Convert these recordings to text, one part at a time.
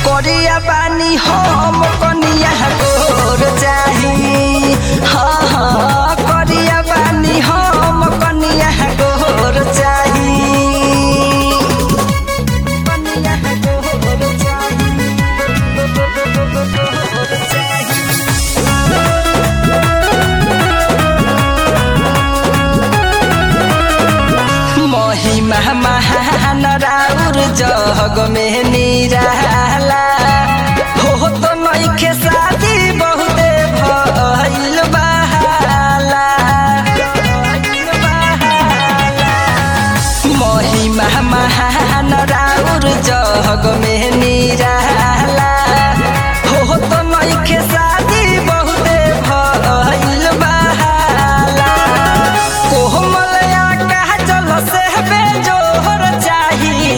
करिया बानी हम कनिया गोर चाही हाँ हाँ करिया बानी हम कनिया गोर चाही कनिया गोर चाही गोर चाही महिमा महान राउर जग में निराला हो तो नइखे शादी बहुते भइल बहाला महिमा महान राउर जग में निराला हो तो नइखे शादी बहुते भइल बहाला कोमलया कहा चल से बेजोहर चाही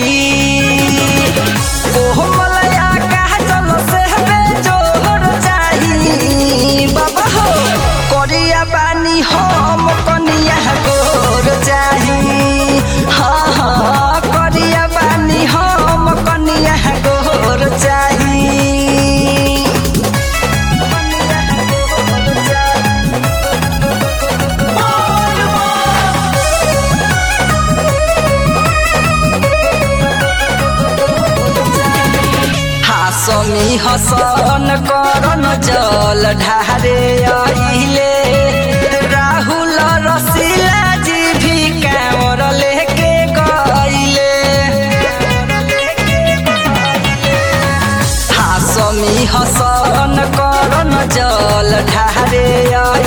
कोमलया कहा चल से बेजोहर चाही बाबा हो करिया बानी हम कनिया गोर चाही हाँ हाँ करिया बानी हम कनिया गोर चाही कनिया गोर चाही हासमी हसन करन जल ढारे आइले राहुल रसीला जी भी कांवर लेके गइले हासमी हसन करन जल ढारे आइले